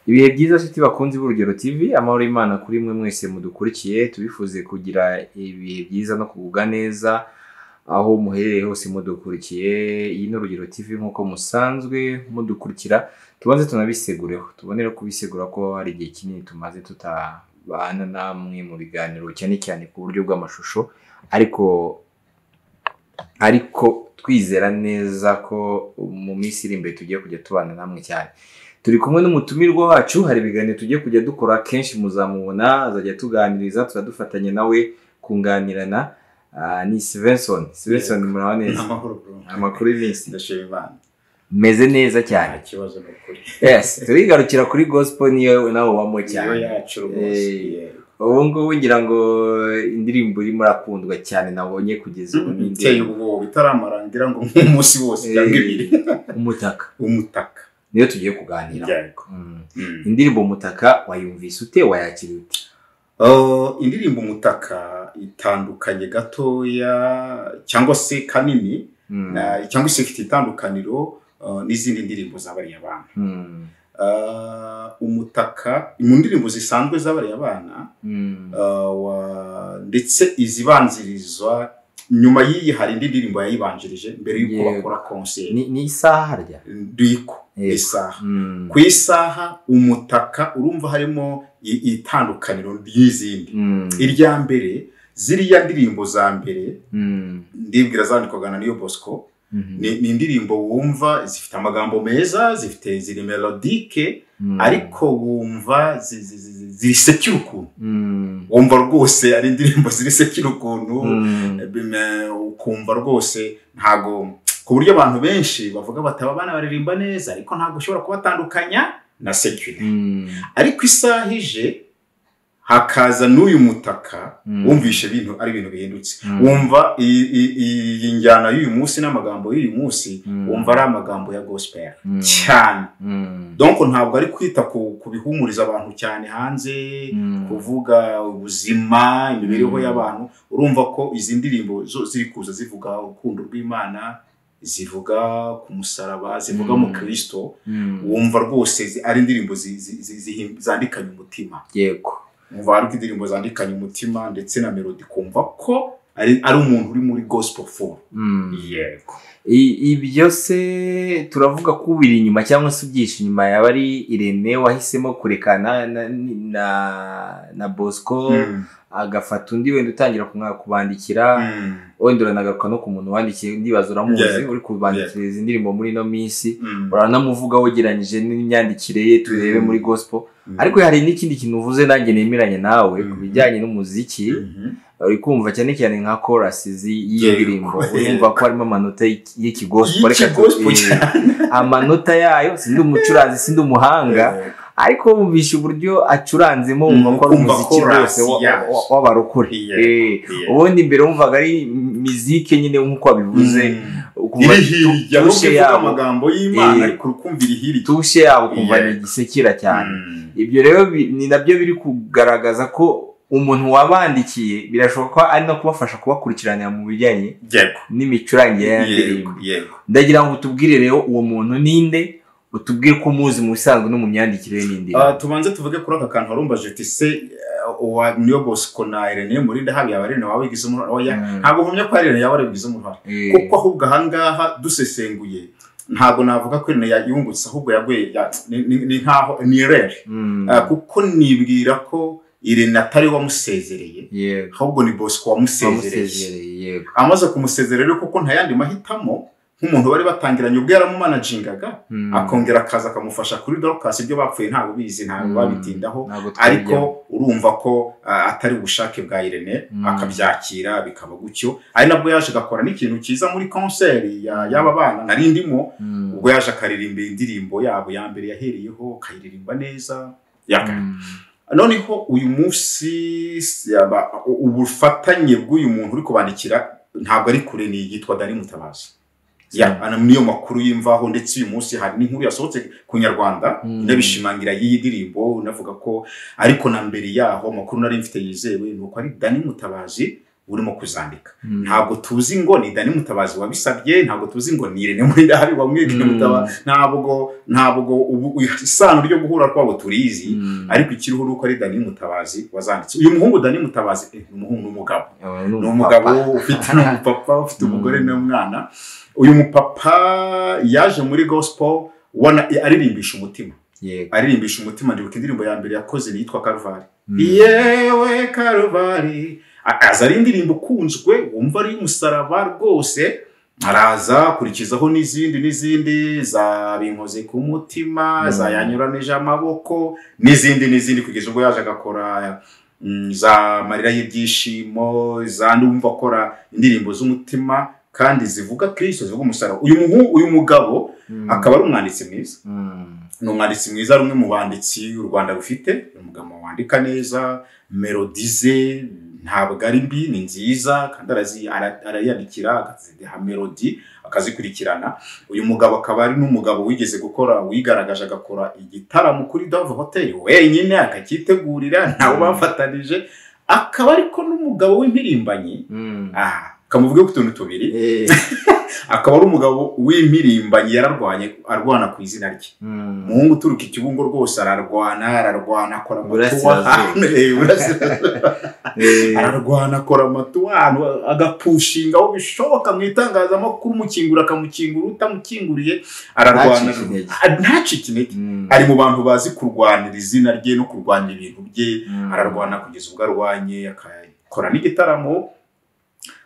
ibihe byiza nshuti bakunze b'urugero tv amahoro y'imana kuri mwe mwese mudukurikiye tubifuze kugira ibihe byiza no kugubwa neza aho muherereye hose mudukurikiye iyi ni urugero tv nk'uko musanzwe mudukurikira tubanze tunabisegureho tubonere kubisegura ko hari igihe kinini tumaze tutabana namwe mu biganiro cyane cyane ku buryo bw'amashusho ariko ariko twizera neza ko mu minsi iri imbere tugiye kujya tubana namwe cyane turi kumwe n'umutumirwa wacu hari ibiganiro tugiye kujya dukora kenshi muzamubona azajya tuganiriza turadufatanya nawe kunganirana Ah, ni sivenson sivenson muraho neza amahoro bro amakuru y'iminsi ndashima imana meze neza cyane nta kibazo ni ukuri yes turigarukira kuri gospel niyo nawe ubamo iyo cyane yacu rwose Eh, yeah. ubu ngubu ngira ngo indirimbo irimo irakundwa cyane nabonye kugeza ubu ni iteye indirimbo ubwoba itaramara ngira ngo nk'umunsi wose cyangwa ibiri Eh, umutaka umutaka niyo tugiye kuganira yego Mm. Mm. indirimbo umutaka wayumvise ute wayakira ute Oh, indirimbo umutaka itandukanye gatoya cyangwa se kanini Mm. na- cyangwa se ifite itandukaniro uh, n'izindi ndirimbo zabariye abana Mm. Uh, umutaka mu ndirimbo zisanzwe zabariye abana Mm. Uh, wa- ndetse izibanzirizwa nyuma y'iyi hari indi ndirimbo yayibanjirije mbere y'uko Yego. bakora konseri Ni- ni isaha harya riko Yego. isaha Mm. ku isaha umutaka urumva harimo i- itandukaniro ry'izindi Mm. irya mbere ziriya ndirimbo za mbere Mm. ndibwira zandikwaga na niyo bosco Mhm. ni, ni indirimbo wumva zifite amagambo meza zifite ziri melodike Mm. ariko wumva zi- zi- zi- zi- zirisekira ukuntu Mm. wumva rwose ari indirimbo zirisekira ukuntu Mm. bime- ukumva rwose ntago ku buryo abantu benshi bavuga bati aba bana baririmba neza ariko ntabwo ushobora kubatandukanya na sekire Mm. ariko isaha ije hakaza n'uyu mutaka Mm. wumvishe ibintu ari ibintu bihindutse Mm. wumva i- i- i- iyi njyana y'uyu munsi n'amagambo y'uyu munsi Mm. wumva ari amagambo ya gospel Mm. cyane Mm. donc ntabwo ari kwita ku ku bihumuriza abantu cyane hanze Mm. kuvuga ubuzima imibereho Mm. y'abantu urumva ko izi ndirimbo zo ziri kuza zivuga urukundo rw'imana zivuga ku musaraba zivuga Mm. mu kirisito Mm. wumva rwose zi- ari indirimbo zi- zi- zi- zihi- zandikanye umutima yego wumva ari indirimbo zandikanye umutima ndetse na melodi kumva ko ari ari umuntu uri muri gospel form Mm. yego I- ibyo se turavuga ko ubiri inyuma cyangwa se ubyishi inyuma yaba ari irene wahisemo kurekana na, na, na bosco Mm. agafata undi wenda utangira kumwa- kubandikira Mm. wenda uranagaruka no ku muntu wandikiye ndibaza uramuzi Yeah. uri kubandikira izi ndirimbo muri ino minsi Mm. uranamuvugaho ugereranyije n'imyandikire ye turebe Mm. muri gospel Mm. ariko hari n'ikindi kintu uvuze nanjye nemeranya nawe ku Mhm. bijyanye n'umuziki Mhm. uri kumva cyane cyane nka korasi y'indirimbo Yego. urumva ko harimo amanota y'iki- y'ikigospo reka tu- Y'ikigospo eh, amanota yayo sindi umucuranzi sindi umuhanga ariko wumvisha uburyo acuranzemo Mm, wumva ko ari ukumva umuziki chorus rwose wa- yazo. wa- w'abarokore Yego. Eh, Yego. ubundi mbere wumvaga ari mizike nyine nk'uko wabivuze Mm. ukumva iri hirya tushe nubwo ivuga yabo. amagambo y'imana Eh. ariko ukumva iri hirya tushe yabo kumva ni Yego. igisekira cyane Mm. ibyo rero bi- ni nabyo biri kugaragaza ko umuntu wabandikiye birashoboka ko ari no kubafasha kubakurikiranira mu bijyanye yego n'imicurangire y'indirimbo yego yego ndagira ngo utubwire rero uwo muntu ninde utubwire ko umuzi mu bisanzwe no mu myandikire ye n'indirimbo Ah, tubanze tuvuge kuri aka kantu warumbaje uti se eh, uwa niyo bosco na irene murinda habi yaba irene wawe igize umuhoro oya Mm. ntabwo nkumya ko ari irene yawe igize umuhoro Eh, kuko ahubwo ahangaha dusesenguye ntabwo navuga ko irene yayungutse ahubwo yaguye ya- ni- ni ni nkaho ni rere mm, Ah, kuko nibwira ko irene atari wamusezereye yego ahubwo ni bosco wamusezereye wamusezereye yego amaze kumusezera rero kuko nta yandi mahitamo nk'umuntu bari batangiranye ubwo yaramumanajingaga Mm. akongera akaza akamufasha kuri dorukasi ibyo bapfuye ntabwo bizi ntabwo Mm. babitindaho Ntabwo ariko twabijyamo. urumva ko ah, atari ubushake bwa irene Mm. akabyakira bikaba gutyo ari nabwo yaje agakora n'ikintu cyiza muri konseri ya- y'aba bana nari ndimo Mm. ubwo yaje akaririmba indirimbo yabo ya mbere yahereyeho akayiririmba neza yaka Mm. noneho uyu munsi si- aba- u- ubufatanye bw'uyu muntu uri kubandikira ntabwo ari kure ni yitwa dari mutabazi Ya, ana- niyo makuru y'imvaho ndetse uyu munsi hari n'inkuru yasohotse ku nyarwanda Mm. inabishimangira y'iyi ndirimbo unavuga ko ariko na mbere yaho amakuru nari mfite yizewe ni uko ari dani mutabazi urimo kuzandika Mm. ntabwo tuzi ngo ni dani mutabazi wabisabye ntabwo tuzi ngo ni irene muri dahari wamwegeye Mm. mutabazi ntabwo ntabwo ubu isano ryo guhura kwabo turizi Mm. ariko ikiriho ni uko ari dani mutabazi wazanditse uyu muhungu dani mutabazi eh, ni umuhungu n'umugabo Aba ni umupapa. umugabo ufite n'umupapa ufite umugore Mm. n'umwana uyu mupapa yaje muri gospel ubona aririmbyisha umutima yego aririmbisha umutima ndibuka indirimbo ya mbere yakoze yitwa karvari Mm. yewe karuvali akaza ari indirimbo ukunzwe wumva ari umusaraba rwose araza akurikizaho n'izindi n'izindi za binkoze ku mutima Mm. za yanyuranije amaboko n'izindi n'izindi kugeza ubwo yaje agakora mm, za marira y'ibyishimo za n'umva akora indirimbo z'umutima kandi zivuga kirisito zivuga umusaraba uyu muhu uyu mugabo Mm. akaba ari umwanditsi mwiza Mm. ni umwanditsi mwiza rumwe mu banditsi u rwanda rufite ni umugabo wandika neza melodi ze ntabwo ari mbi ni nziza kandi arazi- ara- arayandikira akaziha melodi akazikurikirana uyu mugabo akaba ari n'umugabo wigeze gukora wigaragaje agakora igitaramo kuri dove hotel wenyine akacyitegurira ntawe bafatanije akaba ariko n'umugabo w'impirimbanyi Mm. aha kamuvugeho ku tuntu tubiri Eh. akaba ari umugabo w'impirimbanyi yararwanye arwana ku izina rye Mm. umuhungu uturuka ikibungo rwose ararwana ararwana akora amatuwa Burasirazuba. Eh, burasirazuba. Eh. ararwana akora amatuwa ahantu agapushinga aho bishoboka mu itangazamakuru umukingura akamukingura utamukinguriye ararwana Ntacike intege. Ah, ntacike intege Mm. ari mu bantu bazi kurwanira izina rye no kurwanira ibintu bye Mm. ararwana kugeza ubwo arwanye akakora n'igitaramo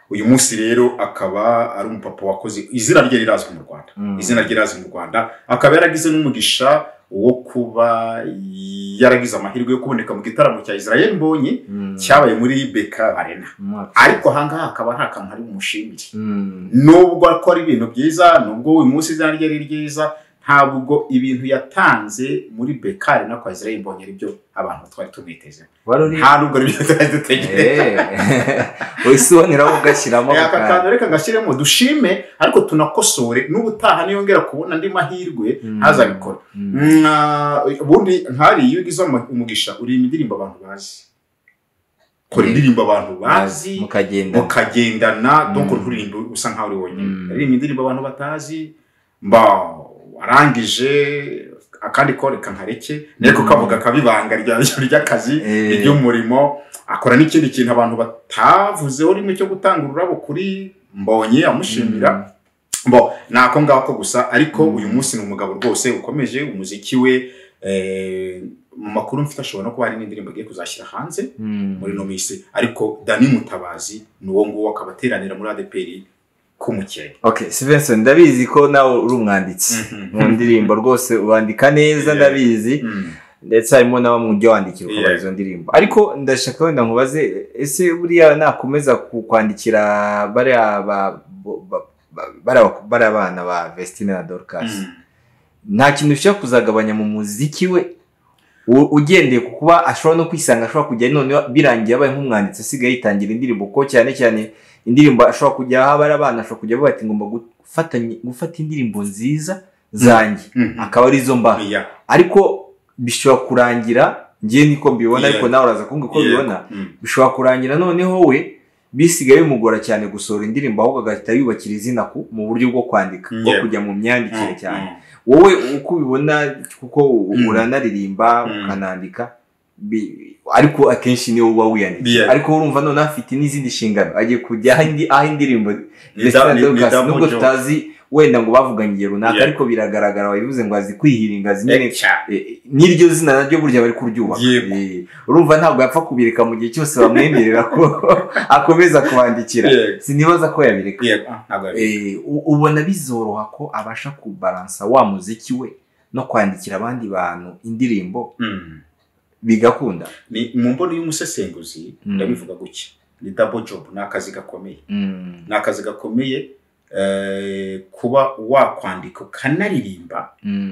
uyu munsi rero akaba ari umupapa wakoze izina rye rirazwi mu rwanda Mm. izina rye irazi mu rwanda akaba yaragize n'umugisha wo kuba yaragize amahirwe yo kuboneka mu gitaramo cya israel mbonye Mm. cyabaye muri beka arena Umwaka. ariko ahangaha hakaba nta kantu ari bumushimire Mm. nubwo akora ibintu byiza nubwo uyu munsi izina rye ari ryiza ntabwo ibintu yatanze muri beka arena kwa israel mbonye aribyo abantu twari tumwitezeho wari uri nta nubwo aribyo twari dutegereje wisiboneraho ugashyiramo ako aka kantu. kantu reka gashyiremo dushime ariko tunakosore n'ubutaha niyongera kubona andi mahirwe Mm. ntazabikora Mm. Mwa- ubundi nkari iyo ugize ama- umugisha uririmba indirimbo abantu bazi kora Yeah. indirimbo abantu bazi mukagenda mukagendana Mm. donc nturirimba usa nkaho uri wonyine Mm. aririmba indirimbo abantu batazi mba warangije akandi kore kankareke ariko Mm. kavuga kabibanga rya- ry'akazi Eh. iby'umurimo akora n'ikindi kintu abantu batavuzeho rimwe cyo gutanga ururabo kuri mbonye amushimira bo ni ako ngako gusa ariko Mm. uyu munsi ni umugabo rwose ukomeje umuziki we eh, mu makuru mfite ashobora no kuba hari n'indirimbo agiye kuzashyira hanze Mm. muri no minsi ariko dani mutabazi ni uwo nguwo akaba ateranira muri adeperi k'umukenya okay Stevenson ndabizi ko nawe uri umwanditsi mu ndirimbo rwose wandika neza Yeah. ndabizi Mm. ndetse harimo n'abo mu byo wandikira ukora Yeah. izo ndirimbo ariko ndashaka wenda nkubaze ese buriya nakomeza ku- kwandikira bariya ba- bo- ba- ba- bariya bak- bariya bana ba Vestine na Dorcas Mm. nta kintu ushobora kuzagabanya mu muziki we u- ugendeye ku kuba ashobora no kwisanga ashobora kujya noneho birangiye abaye nk'umwanditsi asigaye yitangira indirimbo kuko cyane cyane indirimbo ashobora kujya aho abari abana ashobora kujya avuga ati ngomba gufatanya gufata indirimbo nziza zanjye Mhm. akaba arizo mba Yeah. ariko bishobora kurangira njye niko mbibona Yeah. ariko nawe uraza kumbwira uko Yeah. ubibona Mm. bishobora kurangira noneho we bisigaye bimugora cyane gusohora indirimbo ahubwo agahita yubakira izina ku- mu buryo bwo kwandika bwo Yeah. kujya mu myandikire cyane Mm. wowe uko ubibona kuko Mm. uranaririmba Mm. ukanandika bi- ariko akenshi niwe uba wiyanditse Yeah. ariko urumva none afite n'izindi nshingano agiye kujya aho indi- aho indirimbo Ni da- ni- ni Dorcas, double nubwo job. tutazi wenda ngo bavuganye igihe runaka Yeah. ariko biragaragara wabivuze ngo azi kwihiringa azi nyine Eh, cyane. eh, eh, n'iryo zina naryo burya bari kuryubaka Yego. Eh, urumva ntabwo yapfa kubireka mu gihe cyose bamwemerera ko akomeza kubandikira Yego. sinibaza ko yabireka Yego. Ah, ntabwo ari- Eh, u- ubona bizoroha ko abasha kubaransa wa muziki we no kwandikira abandi bantu indirimbo Mm. bigakunda Ni- mu mboni y'umusesenguzi Mm. ndabivuga gutya ni double job ni akazi gakomeye ni akazi gakomeye eh, kuba wakwandika ukanaririmba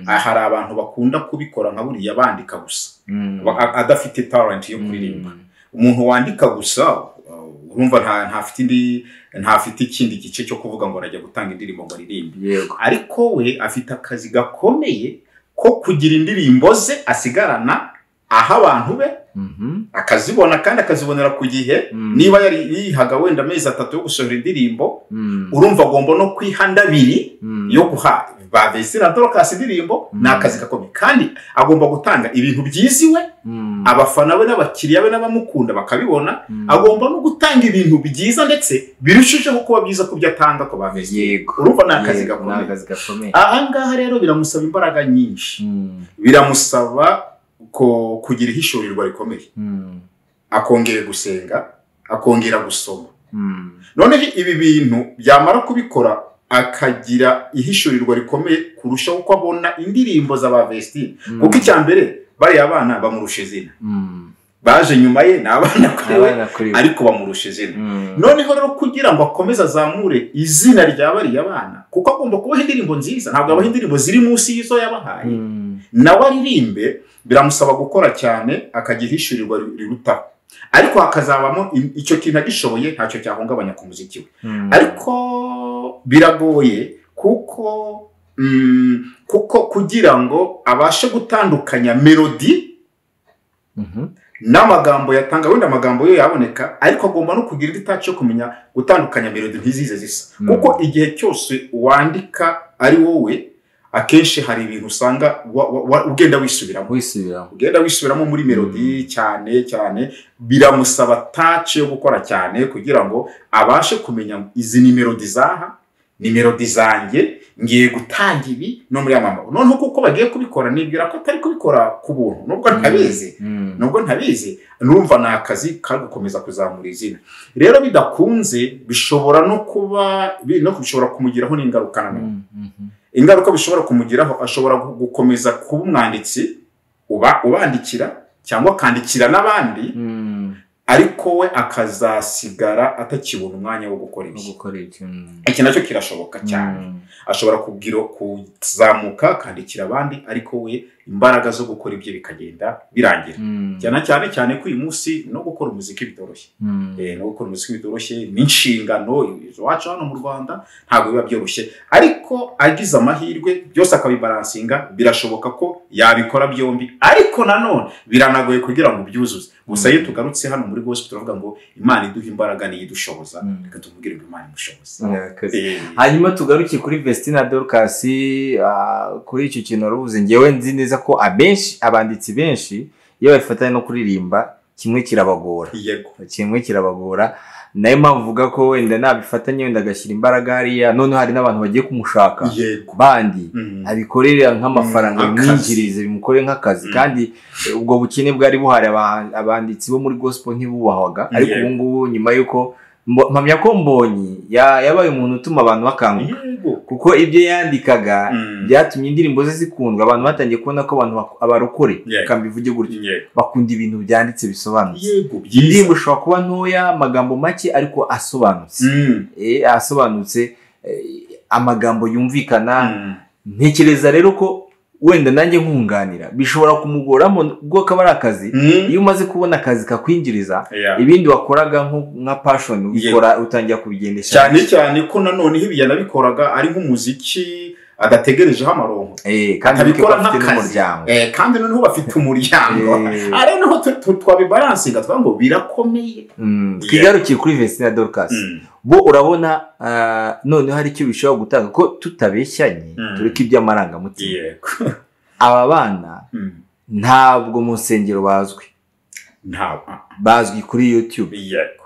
Ah, hari abantu bakunda kubikora nka buriya bandika gusa Ba- a- adafite talent yo kuririmba umuntu wandika gusa uh, urumva nta- ntafite indi ntafite ikindi gice cyo kuvuga ngo arajya gutanga indirimbo ngo aririmbe yego ariko we afite akazi gakomeye ko kugira indirimbo ze asigarana aha abantu be Mhm. akazibona kandi akazibonera ku gihe Mm. niba yari yihaga wenda amezi atatu yo gusohora indirimbo Mm. urumva agomba no kwihanda abiri Mm. yo guha ba Vesi na Dorcas indirimbo Mm. ni akazi gakomeye kandi agomba gutanga ibintu byiziwe Mm. abafana be n'abakiriya be n'abamukunda bakabibona Mm. agomba no gutanga ibintu byiza ndetse birushijeho kuba byiza ku byo atanga ku ba Vesi yego urumva ni akazi Yego, ni gakomeye akazi gakomeye aha ngaha rero biramusaba imbaraga nyinshi Mm. biramusaba ko kugira ihishorirwa rikomeye Mm. akongera gusenga akongera gusoma Mm. noneho ibi bintu byamara kubikora akagira ihishurirwa rikomeye kurushaho uko abona indirimbo za ba Vestine Mm. kuko icya mbere bariya bana bamurusha izina Mm. baje nyuma ye ni abana kuri we abana kuri we ariko bamurusha izina Mm. noneho rero kugira ngo akomeze azamure izina rya bariya bana kuko agomba kubaha indirimbo nziza ntabwo abaha indirimbo ziri munsi y'izo yabahaye Mm. nawe aririmbe biramusaba gukora cyane akagira ihishurirwa rirutaho ariko hakazabamo i- icyo kintu agishoboye ntacyo cyahungabanya ku muziki we Mm. ariko biragoye kuko mm, kuko kugira ngo abashe gutandukanya melodi Mhm. n'amagambo yatanga wenda amagambo yo yaboneka ariko agomba no kugira indi taci yo kumenya gutandukanya melodi ntizize zisa Mm. kuko igihe cyose wandika ari wowe akenshi hari ibintu usanga wa- wa- wa- ugenda wisubiramo wisubiramo ugenda wisubiramo muri melodi cyane cyane biramusaba taci yo gukora cyane kugira ngo abashe kumenya izi ni melodi zaha ni melodi zanjye ngiye gutanga ibi no muri amamabo noneho kuko bagiye kubikora nibwira ko atari kubikora ku buntu nubwo ntabizi Mm. nubwo ntabizi numva ni akazi kari gukomeza kuzamura izina rero bidakunze bishobora no kuba bi- no bishobora kumugiraho n'ingaruka na none Mm. Mhm. ingaruka bishobora kumugiraho ashobora gu- gukomeza kuba umwanditsi uba ubandikira cyangwa akandikira n'abandi Mm. ariko we akazasigara atakibona umwanya wo gukora no ibi gukora ibyo Mm. iki nacyo kirashoboka cyane Mm. ashobora kugira kuzamuka akandikira abandi ariko we imbaraga zo gukora ibye bikagenda birangira Mm. cyane cyane cyane ko uyu munsi no gukora umuziki bitoroshye Mm. Eh, no gukora umuziki bitoroshye ni inshingano iwacu hano mu rwanda ntabwo biba byoroshye ariko agize amahirwe byose akabibaransinga birashoboka ko yabikora byombi ariko nanone biranagoye kugira ngo byuzuze gusa iyo tugarutse hano muri gospel turavuga ngo imana iduha imbaraga niyo idushoboza Mm. reka tumubwire ngo imana imushoboze Ni akazi Eh, hanyuma tugaruke kuri vestina dorcas ah, kuri icyo kintu warubuze ngewe nzi neza ko abenshi abanditsi benshi iyo babifatanya no kuririmba kimwe kirabagora yego kimwe kirabagora nayo mpamvu uvuga ko wenda nabifatanya wenda agashyira imbaraga hariya noneho hari n'abantu bagiye kumushaka yego bandi Mm. abikorere nk'amafaranga Mm, akazi. bimwinjirize bimukore nk'akazi Mm. kandi eh, ubwo bukene bwari buhari aba- abanditsi bo muri gospel ntibubahwaga ariko Yego. ubu ngubu nyuma y'uko mbo- mpamya ko mbonyi ya- yabaye umuntu utuma abantu bakanguka yego kuko ibyo yandikaga Mm. byatumye indirimbo ze zikundwa abantu batangiye kubona ko abantu bak- abarokore Yego. reka mbivuge gutyo yego bakunda ibintu byanditse bisobanutse yego indirimbo byiza ishobora kuba ntoya amagambo make ariko asobanutse Mm. Eh, asobanutse eh, amagambo yumvikana Mm. ntekereza rero ko wenda nanjye nkunganira bishobora kumugoramo ubwo kaba ari akazi Mm. iyo umaze kubona akazi kakwinjiriza Yeah. ibindi wakoraga nko- nka passion ubikora utangira kubigendesha cyane cyane ko nanone iyo ibiyana bikoraga ari nk'umuziki adategerejeho amaronko Eh, kandi ureke ko abikora afite nk'akazi n'umuryango Eh, kandi noneho bafite umuryango Eh, ari noneho tu- tu- twabibaransinga tuvuga ngo birakomeye mm, twigarukire kuri vestina dorcas bo urabona ah, noneho hari icyo bishobora gutanga ko tutabeshyanye Mm. tureke iby'amarangamutima yego aba bana Mm. ntabwo mu nsengero bazwi ntabwo bazwi kuri youtube yego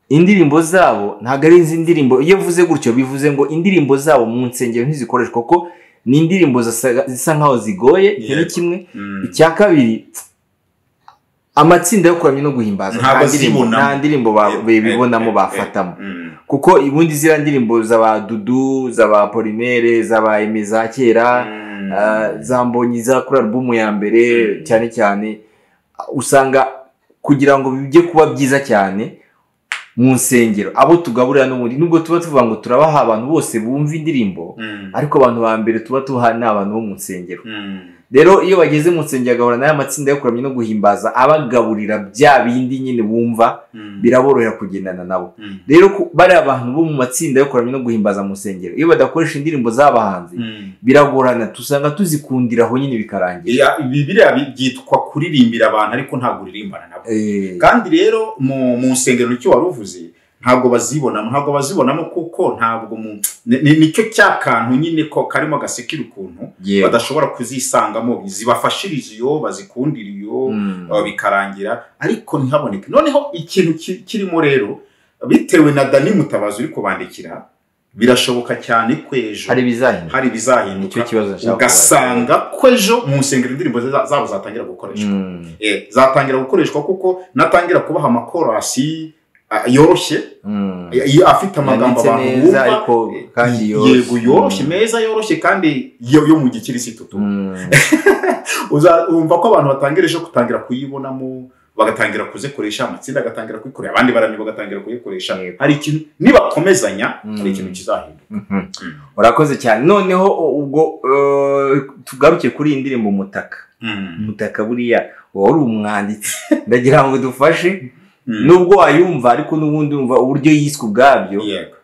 indirimbo zabo ntabwo ari izi ndirimbo iyo mvuze gutyo bivuze ngo indirimbo zabo mu nsengero ntizikoreshwa kuko ni indirimbo zisa zisa nkaho zigoye icyo ni Yego. kimwe Mm. icya kabiri amatsinda yo kuramya no guhimbaza Ntabwo nta ndirimbo- azibonamo. nta ndirimbo ba- Eh, eh, bibonamo eh, bafatamo Mm. kuko ubundi ziriya ndirimbo z'aba dudu z'aba polimere z'aba eme za kera Mm. Ah, za mbonyi za kuri alubumu ya mbere Mm. cyane cyane ah, usanga kugira ngo bijye kuba byiza cyane mu nsengero abo tugaburira n'ubundi nubwo tuba tuvuga ngo turabaha abantu bose bumva indirimbo Mm. ariko abantu ba mbere tuba tuha ni abantu bo mu nsengero Mm. rero iyo bageze mu nsengero bagahura n'aya matsinda yo kuramya no guhimbaza abagaburira bya bindi nyine bumva biraborohera kugendana nabo rero ku- bariya bantu bo mu matsinda yo kuramya no guhimbaza mu nsengero iyo badakoresha indirimbo z'abahanzi biragorana tusanga tuzikundira aho nyine bikarangira bibiriya byitwa kuririmbira abantu ariko ntabwo uririmbana nabo Eh, kandi rero mu mu nsengero icyo wari uvuze ntabwo bazibonamo ntabwo bazibonamo kuko ntabwo mu ni- ni- nicyo cya kantu nyine ko karimo gasekera ukuntu yego. badashobora kuzisangamo zibafashiriza iyo bazikundira iyo Mm. uh, bikarangira ariko ntihaboneke noneho ikintu ki- kirimo rero bitewe na dani mutabazi uri kubandikira birashoboka cyane ko ejo hari ibizahinduka hari nicyo ibizahinduka kibazo nshaka ugasanga ko ejo mu nsengero indirimbo za- zabo zatangira gukoreshwa kubaza. Mm, Eh, zatangira gukoreshwa kuko natangira kubaha amakorasi ah, yoroshye mm. y- y- afite amagambo Yanditse abantu neza bumva ariko kandi yoroshye. yego yoroshye Mm. meza yoroshye kandi yo yo mu gikirisitu tu Mm. Uza- wumva ko abantu batangira ejo kutangira kuyibonamo bagatangira kuzikoresha amatsinda agatangira kuyikorera abandi barani bagatangira kuyikoresha Yego. hari ikintu nibakomezanya hari Mm. ikintu kizahinduka Mhm. urakoze cyane noneho u- ubwo eh, tugaruke kuri iyi ndirimbo umutaka umutaka buriya wowe uri umwanditsi ndagira ngo dufashe Mm. nubwo wayumva ariko n'ubundi wumva uburyo yiswe ubwabyo Yego.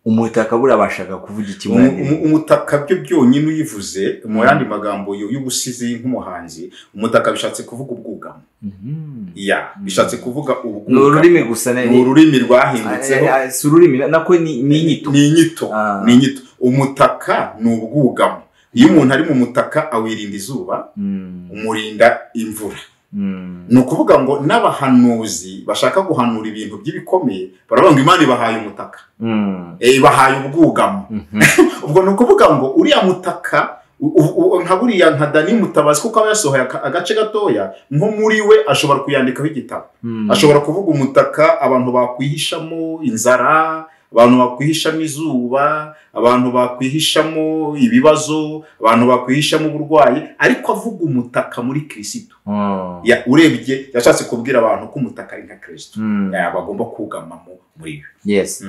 umutaka buriya bashaka kuvuga iki muri Umu- iyi umu- ndirimbo? umutaka byo byonyine uyivuze mu yandi magambo yo y'ubusizi nk'umuhanzi umutaka bishatse kuvuga ubwugamo Mhm. ya bishatse kuvuga ni ubwugamo ururimi gusa na- ni ururimi rwahindutseho Ah, ah, si ururimi na- nako ni ni inyito ni inyito Ah. ni inyito umutaka ni ubwugamo iyo umuntu ari mu mutaka awirinda izuba Mm, umurinda imvura mm. ni ukuvuga ngo n'abahanuzi bashaka guhanura ibintu by'ibikomeye baravuga ngo imana ibahaye umutaka Mm. Eh, ibahaye ubwugamo Mhm. ubwo ni ukuvuga ngo uriya mutaka u- u- u- nka buriya nka dani mutabazi kuko aba yasohoye aka- agace gatoya nko muri we ashobora kuyandikaho igitabo Mm. ashobora kuvuga umutaka abantu bakwihishamo inzara abantu bakwihishamo izuba abantu bakwihishamo ibibazo abantu bakwihishamo uburwayi ariko avuga umutaka muri kirisitu Oh. Ya- urebye yashatse kubwira abantu ko umutaka ari nka kirisitu Mm. Ya, bagomba kugamamo muri we yes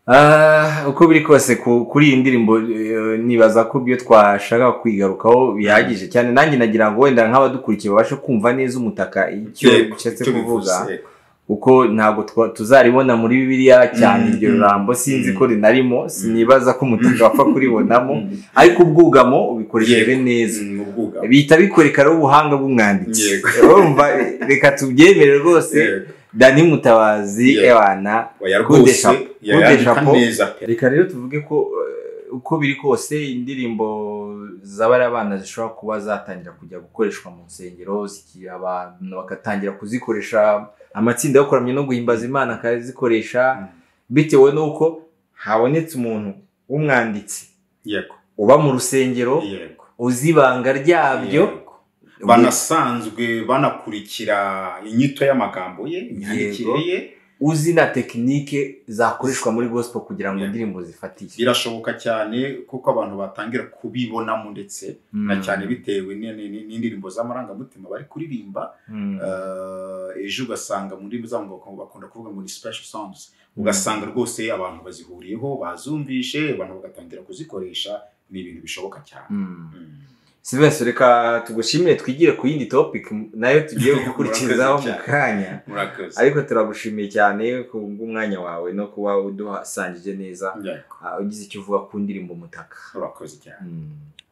Ah, uko biri kose ku- kuri iyi ndirimbo eh, nibaza ko ibyo twashaka kwigarukaho bihagije cyane nanjye nagira ngo wenda nk'abadukurikiye babashe kumva neza umutaka icyo Yego, bishatse icyo kuvuza bivuze. kuko ntabwo twa- tuzaribona muri bibiliya cyane Mm, iryo mm, jambo sinzi mm. ko rinarimo sinibaza ko umutaka wapfa kuribonamo Mm. ariko ubwugamo ubikoresheje neza Mm, ubwugamo bihita bikoreka rero ubuhanga bw'umwanditsi Yego. urumva reka tubyemere rwose Yego. dani mutabazi Yego. ewana oya Good rwose shapo. yayandika shapo. neza pe reka rero tuvuge ko eh, uko biri kose indirimbo z'abari abana zishobora kuba zatangira kujya gukoreshwa mu nsengero ziki- abantu bagatangira kuzikoresha amatsinda yo kuramya no guhimbaza imana akazikoresha bitewe n'uko habonetse umuntu w'umwanditsi yego uba mu rusengero yego uzi ibanga ryabyo Yego. banasanzwe banakurikira inyito y'amagambo ye imyandikire ye uzi na tekinike zakoreshwa muri gospel kugira ngo Yego. indirimbo zifatiye birashoboka cyane kuko abantu batangira kubibonamo ndetse na cyane bitewe ni- ni- ni- n'indirimbo z'amarangamutima bari kuririmba Mm. Eh, ejo ugasanga mu ndimi zabo ngo bakunda kuvuga ngo ni special songs ugasanga rwose abantu bazihuriyeho bazumvishe abantu bagatangira kuzikoresha ni ibintu bishoboka cyane Mm. Mm. Sylvester reka tugushimire twigire ku yindi topic nayo tugiye gukurikizaho Murakoze mu cyane. kanya murakoze ariko turagushimiye cyane ku bw'umwanya wawe no kuba uduhasangije neza Yego, ah, ugize icyo uvuga ku ndirimbo umutaka murakoze cyane Mm.